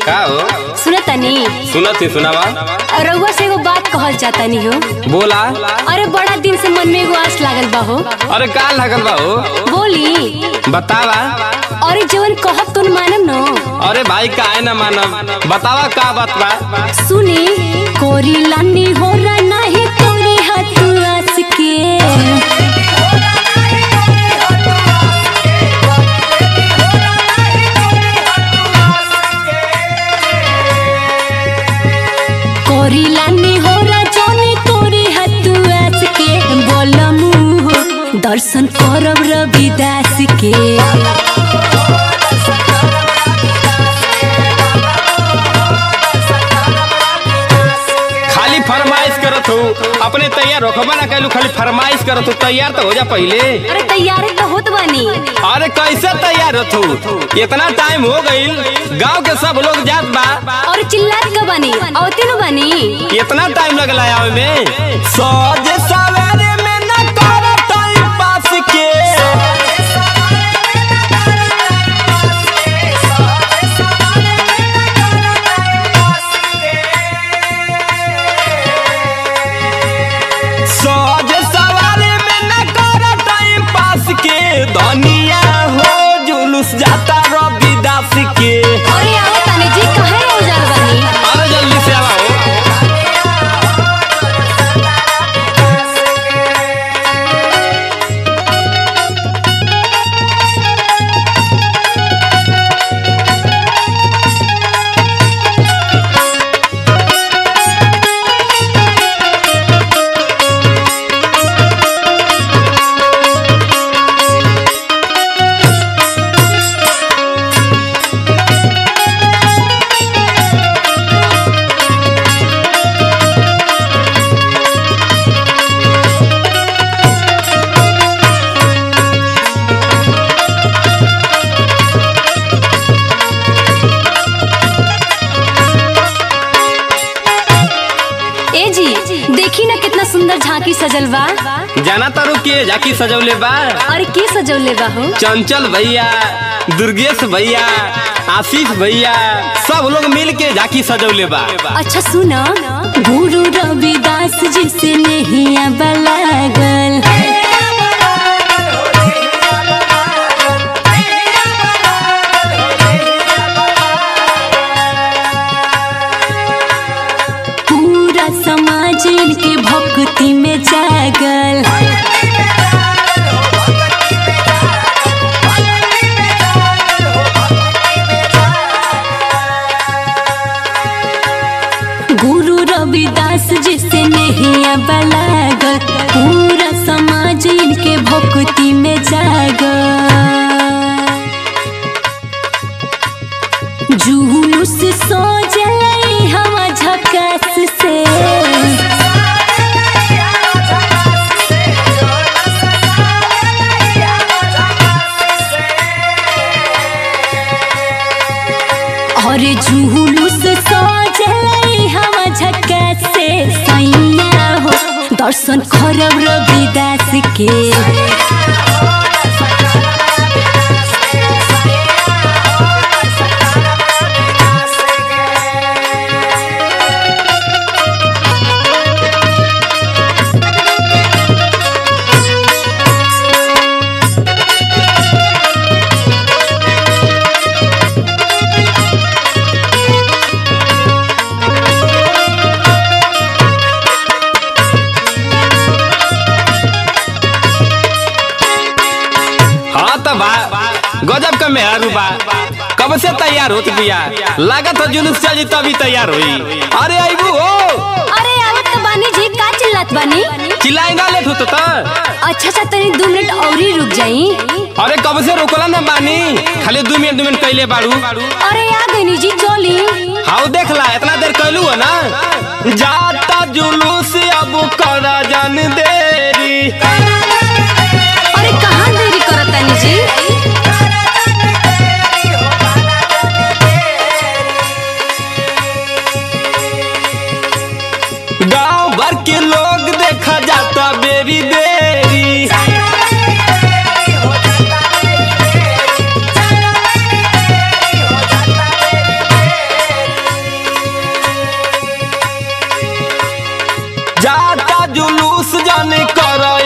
का हो सुने तनी सुनत ही सुनावा रउआ से एगो बात कहल जातानी हो बोला अरे बड़ा दिन से मन में एगो आस लागल बा हो अरे का लागल बा हो बोली बतावा अरे जवन कहब तुम मानम न अरे भाई काहे ना मानब बतावा का बात बा सुनी कोरी लानी हो रहा नाही तोरी हाथ आस के कोरी लानी हो रहा जोनी तोरी हाथ आस के बोलमु हो दर्शन करब रविदास के खाली फरमाइश करत हो अपने तैयार रखबा ना कैलू खाली फरमाइश करत हो तैयार तो हो जा पहले अरे तैयार तो होत बानी अरे कैसे तैयार होत हो इतना टाइम हो गईल गांव के सब लोग जात बा और चिल्लात का बानी औते नु बानी इतना टाइम लगला आवे में सज सवेरे में न कर टाइम पास के सज सवेरे में न कर टाइम पास के दुनिया हो जुलूस जाता रविदास के अरे आओ तानी जी कहे हो जाल बानी अरे जल्दी से आओ ए जी देखी ना कितना सुंदर झांकी सजल बा जाना तारू के जाकी सजौले बा और के सजौले बा हो चंचल भैया दुर्गेश भैया आशीष भैया सब लोग मिल के झाकी सजौले बा अच्छा सुना गुरु रविदास जी से नहीं बलागल पूरा समाज इनके भक्ति में जागल गुरु रविदास जी से नहीं बलागल पूरा समाज इनके भक्ति में जागल जुलूस सो जलाई हवा झकास से और जुलूस सो जलाई हवा झकास से सैया हो दर्शन करब रविदास के हाँ तो बा गजब का मेहरू बा कब से तैयार होत बिया लागत हो जुलूस चली तभी तैयार हुई अरे आईबू हो अरे आवत तो बानी जी का चिल्लात बानी चिल्लाएगा लेट होता था अच्छा अच्छा तनी दो मिनट और ही रुक जाई अरे कब से रोकला ना बानी खाली दू मिनट दू मिनट कैले बाड़ू अरे आ गई जी चली हाउ देखला इतना देर कैलू हो ना जाता जुलूस अब कर जन देरी अरे कहाँ देरी करत तानी जी गांव भर के लोग देखा जाता बेरी बेरी जुलूस जाने कर